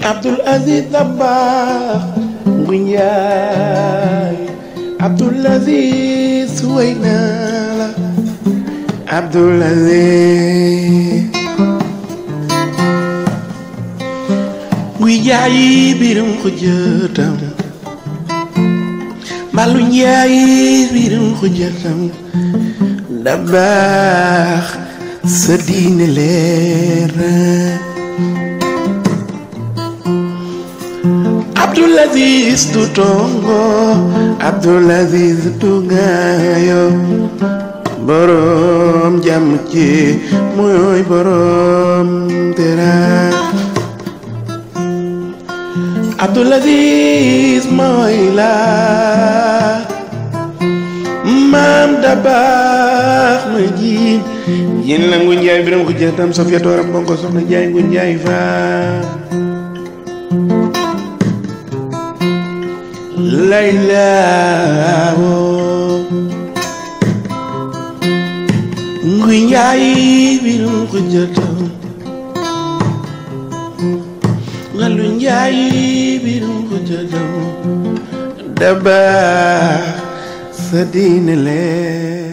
Abdul Aziz Dabakh ngu njaay Abdul Aziz way naa la Abdul Aziz ngu njaay biram ko jëtam Mbalu njaay biram ko jëtam Dabakh sa diine leer Abdul Aziz du tongo Abdul Aziz du ngaayo borom jàmm ci mooy borom tera Abdul Aziz mooy la maam Dabakh ma jiin yéen la ngu njaay biram ko jëtam Sofia tooram bonko soxna njaay ngu njaay faam Layla woo nguy njaay birum ko jëtam ngalu njaay birum ko jëtam Dabakh sa diine lee